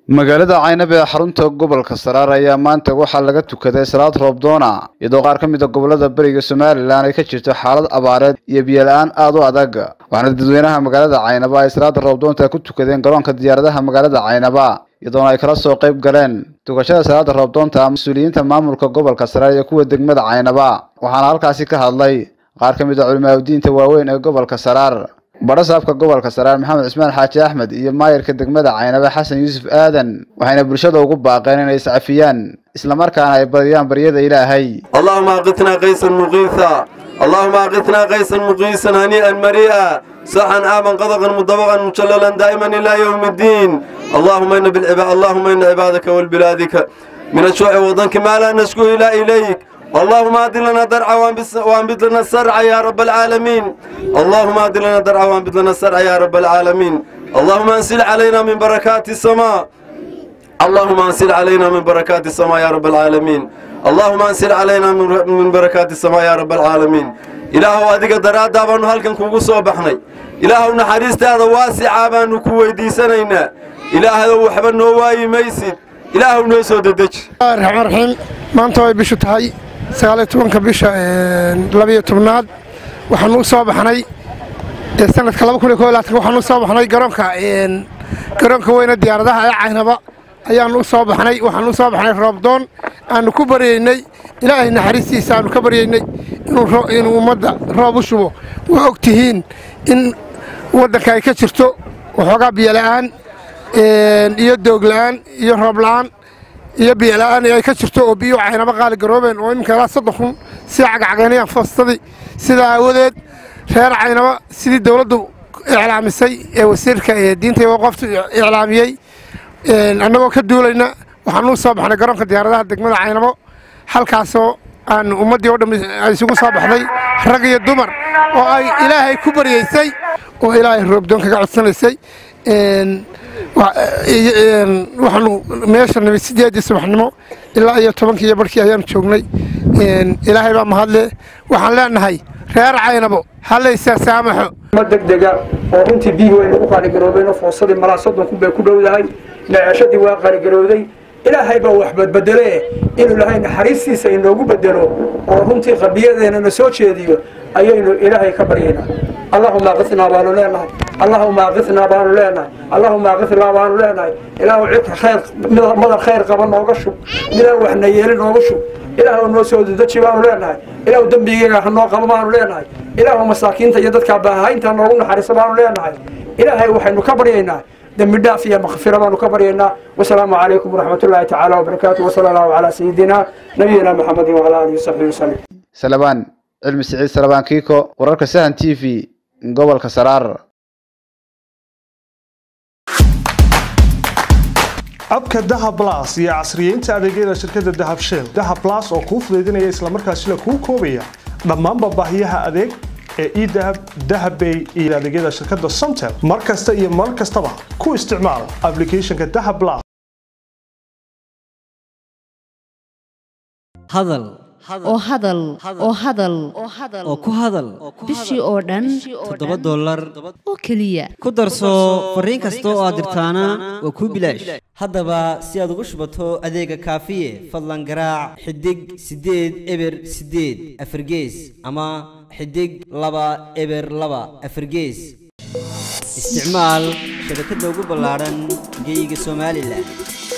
magaalada caynab ee xarunta gobolka saraar ayaa maanta waxaa laga tukaday salaad roobdoona iyadoo qaar ka mid a gobolada beriga somalilan ay ka jirto xaalad abaareed iyo biyola-aan aada u adag waxaana dadweynaha magaalada caynaba ay salaada roobdoonta ku tukadeen garoonka diyaaradaha magaalada caynaba iyadoona ay kala soo qayb galeen tukashada salaada roobdoonta mas-uuliyiinta maamulka gobolka saraar iyo kuwa degmada caynaba waxaana halkaasi ka hadlay qaar ka mid a culimaadudiinta waaweyn ee gobolka saraar badhasaabka gobolka saraar maxamed cismaan xaaji axmed iyo maayarka degmada caynaba xasan yuusuf aadan waxayna bulshada ugu baaqeen inay iscafiyaan islamarkaana ay badiyaan baryada ilaahay اللهم أغثنا غيثا مغيثا اللهم أغثنا غيثا مغيثا هنيئا مريئا صحا آمن قضقا مطبقا مجللا دائما إلى يوم الدين اللهم إن بالعباد اللهم إن عبادك والبلادك من الشوع وضنك ما لا نشكو إلى إليك اللهم أد لنا درعا وانبت لنا السرع يا رب العالمين اللهم أد لنا درعا وانبت لنا السرع يا رب العالمين اللهم أنزل علينا من بركات السماء اللهم انزل علينا من بركات السماء يا رب العالمين اللهم انزل علينا من من بركات السماء يا رب العالمين ilaahow adiga daraaddaa baanu halkan kugu soo baxnay ilaahow naxariistaada waasicaa baanu ku weydiisanaynaa ilaahayow waxba noo waayi maysid ilaahow noo soo dedeji raxmaan raxiim maanta way bishu tahay sagaaliyo tobanka bisha labiyo tobnaad waxaanu u soo baxnay sanadka laba kun iyo koo iyo labaatan waxaanu u soo baxnay garoonka garoonka weyne diyaaradaha ee caynaba ayaannu u soo baxnay waxaanu u soo baxnay roobdoon aanu ku baryaynay ilaahay naxariistiisa aanu ka baryaynay inuu ummadda roob u shubo waa og tihiin in waddanka ay ka jirto waxoogaa biyola'aan iyo doogla'aan iyo roobla'aan iyo biyola'aan ay ka jirto oo biyuu caynaba qaali garoobeen oo iminka ilaa soddon kun sida cagcageenayaan foostadii sidaa aawadeed reer caynaba sidii dowladdu iclaamisay ee wasiirka diinta iyo qoftu iclaamiyey annagoo ka duulayna waxaanuu soo baxnay garoonka diyaaradaha degmada caynabo halkaasoo aanu ummaddii oo dhammi isugu soo baxday rag iyo dumar oo ay ilaahay ku baryaysay oo ilaahay roobdoon kaga codsanaysay waxaanu meesha nimid sideedii subaxnimo ilaa iyo tobankii iyo barhkii ayaanu joognay ilaahay baa mahadle waxaan leenahay reer caynabo hallaysaa saamaxo ma degdega oo runtii biyihii wayna u qaaligaroobeen foosadii malaa soddon kun bay ku dhowdahay naceeshadii waa qaaligarowday ilaahay baa wax badbedele inuu ilaahay naxariistiisa inoogu bedelo oo runtii qabiyadeena na soo jeediyo ayaynu ilaahay ka baryaynaa allahuma aqitnaa baanu leenahay allahuma aqitnaa baanu leenahay allahuma aqitnaa baanu leenahay ilaahu cidka khayr madar khayr qaba nooga shub midaan waxna yeeli nooga shub ilaahu noo soo dedeji baanu leenahay ilaahu dembigeyga ha noo qabo baanu leenahay ilaahu masaakiinta iyo dadkaa baahaynta noogu naxariiso baanu leenahay ilaahay waxaynu ka baryaynaa dembi dhaaf iyo makfira baanu ka baryaynaa wasalaamu calaykum waraxmat ullaahi tacaala wabarakaatu wasala allahu calaa sayidina nabiyina maxamedin wacala aalihi wasaxbihi wasalim salabaan cilmi siciid salabaan kiiko wararka sahan t v gobolka saraar abka dahab blas iyo casriyeynta adeegyada shirkadda dahab shell dahab blas oo kuu fudaydinaya islamarkaasina kuu koobaya dhammaanba baahiyaha adeeg ee edahab dahabbay iyo adeegyada shirkadda somtel mar kasta iyo mar kastaba ku isticmaal aplicathonka dahab blas hadal oo hadal oo hadal oo ku hadal bishii oo dhan toddoba dollar oo keliya ku darso fariin kasta oo aad dirtaana waa kuu bilaash haddaba si aad ugu shubato adeega kaafiye fadlan garaac xidig siddeed eber siddeed afargees ama xidig laba eber laba afargees isticmaal shabakadda ugu ballaadhan geyga somalilan